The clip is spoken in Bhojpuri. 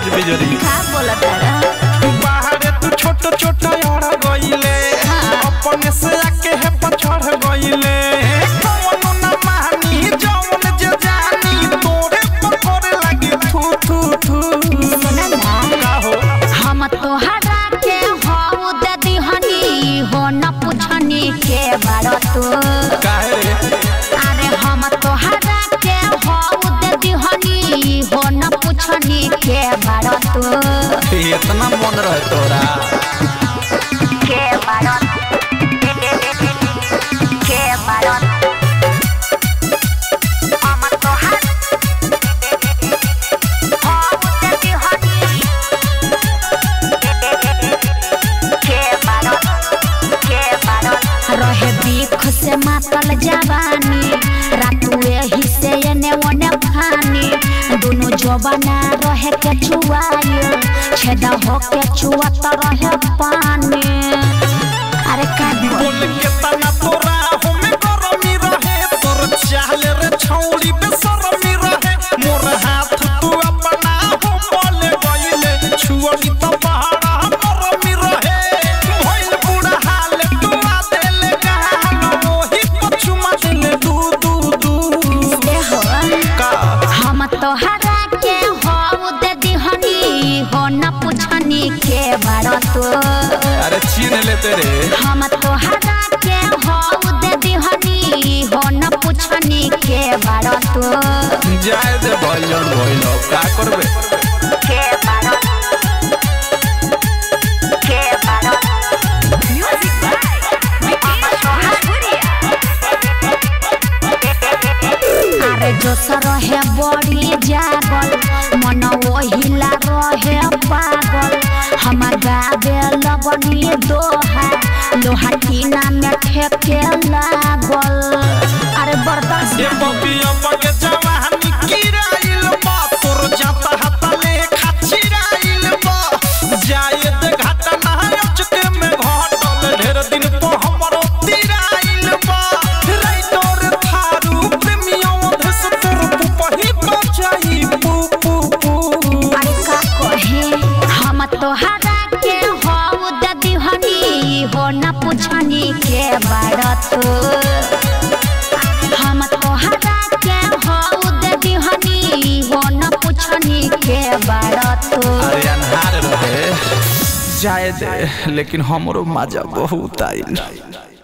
तेज बिजरी का बोलत तारा बाहरे तू छोट छोट अड़ गइले अपने से आके है पछड़ गइले कौनो ना मानी जौन जे जानी तोरे पर करे लगी थू थू थू सुना ना का हो हम तोहरा के हऊ दे दिहनी हो न पुछनी के बारो तू काहे रे अरे हम तोहरा के हऊ दे दिहनी हो न पुछनी के बारो तू इतना मन रहे तोरा के बारो के बारो हम तोहरा हऊ दे दिहनी के बारो के बारो रहे बीख से मातल जवानी रातू एही से एने ओने फानी दुनु जवाना रहे के छुआयो छेदा हो के छुआत रहे पानी अरे का बोल के तना तोरा हमें गरमी रहे तोर चाहले रे छौड़ी बेसरमी रहे मोर हाथ तू अपना हो बोले गइले छुअनी तो बहारा गरमी रहे भइल बुढ़ा हाल तू आ देले गाल ओही पछुमा देले दू दू दू दे हो का हम तोहरा के हो दे दिहनी हो न पुछनी के बारो तू अरे छीन लेते रे हम तोहरा के हऊ दे दिहनी हो न पुछनी के बारो तू जाए दे भइलन भइल का करबे के बारो के बारो म्यूजिक अरे जो रहे बड़ी जागल मन ओहिला रहे पागल हम गावे लगनी दोहा लोहा टीना में ठेके लागल अरे बर्दाश्त ये बबिया बगे जवानी किराइल बा तोर जाता हाता ले खाचिराइल बा जाए दे घाटा ना अचके में घटल ढेर दिन तो हमरो तिराइल बा राइटर थारू प्रेमियों धस तोर पुपही बचाई पू पू पू अरे का कहे हम तोहरा के हऊ दे दिहनी हो न पुछनी के बारत हम तोहरा के हऊ दे दिहनी हो न पुछनी के बारत अरे अनहार रहे जाए दे लेकिन हमरो मजा बहुत आइल